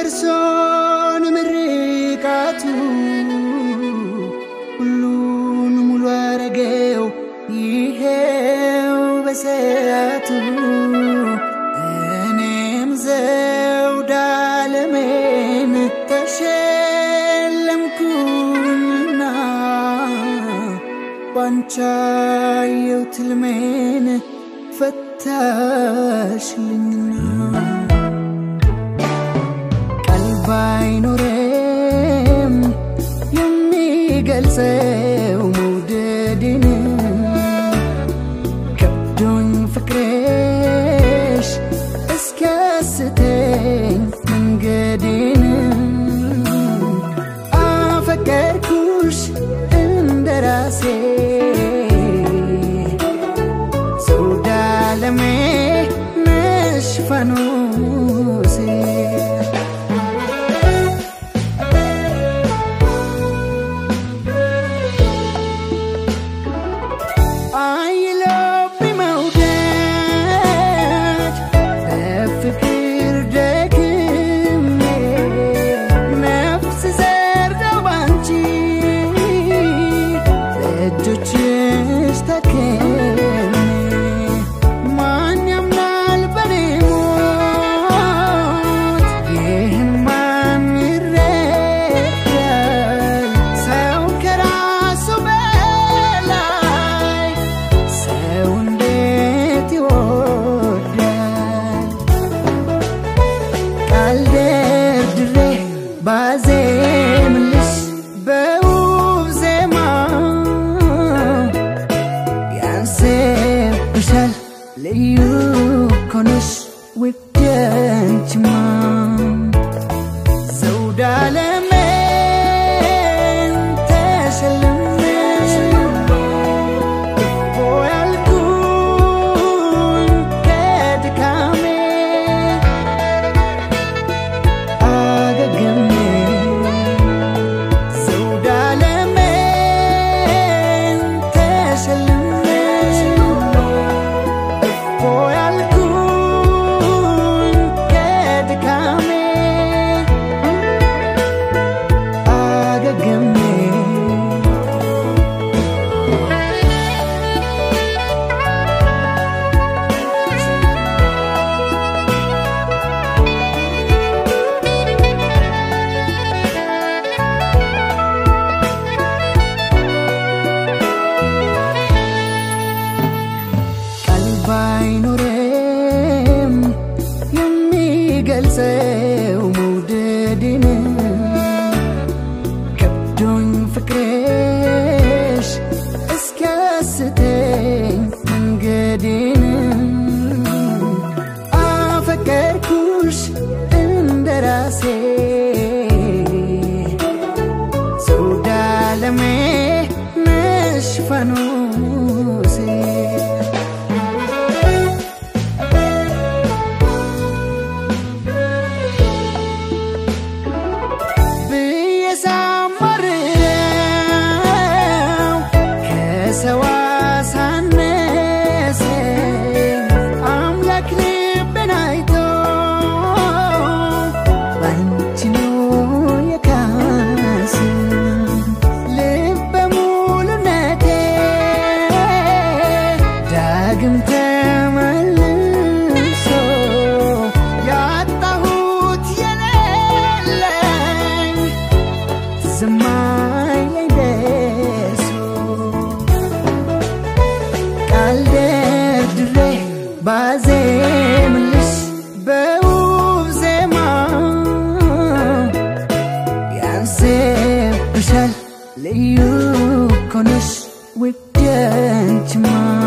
ደርሶን ምርቃቱ ሁሉን ሙሉ አረገው ይሄው በሰዓቱ እኔም ዘውድ ዓለሜን ተሸለምኩና ባንቻየው ትልሜን ፈታሽልኝና ቀልብ አይኖረም የሚገልጸው መውደድን ከብዶኝ ፍቅርሽ እስኪያስተኝ መንገዴን አፈቀርኩሽ እንደ ራሴ ዘውድ ዓለሜ ነሽ ፋኖሴ አይሎብኝ መውደድ በፍቅር ደክሜ ነፍስ ዘርደው ባንቺ እጆችሽ ተከሜ ማን ያምናል በኔ ሞት ይህን ማን ይረዳል ሰው ከራሱ በላይ ሰው እንዴት ይወዳል ቃል ደርድሬ ባዜምልሽ በውብ ዜማ ያንሴብሻል ልዩ ኮነሽ ውድ አንቺማ ዘውድ ዓለሜን ተሸልሜ እፎ ያልኩኝ ከድካሜ አገግሜ ዘውድ ዓለሜን ተሸልሜ እፎ ያልኩኝ ከድካሜ አገግሜ ቀልብ አይኖረም የሚገልጸው መውደድን ከብዶኝ ፍቅርሽ እስኪያስተኝ መንገዴን አፈቀርኩሽ እንደ ራሴ ዘውድ ዓለሜ ነሽ ፋኖሴ ብዬ ሳማርረው ከሰው አሳነሰኝ አምላክ ልቤን አይቶ ባንቺ ነው የካሰኝ ልበ ሙሉነቴ ዳግም ተመልሶ ያጣሁት የሌለኝ ዝማይለኝ ደርሶ ቃል ደርድሬ ባዜምልሽ በውብ ዜማ ያንሴብሻል ልዩ ኮነሽ ውድ አንቺማ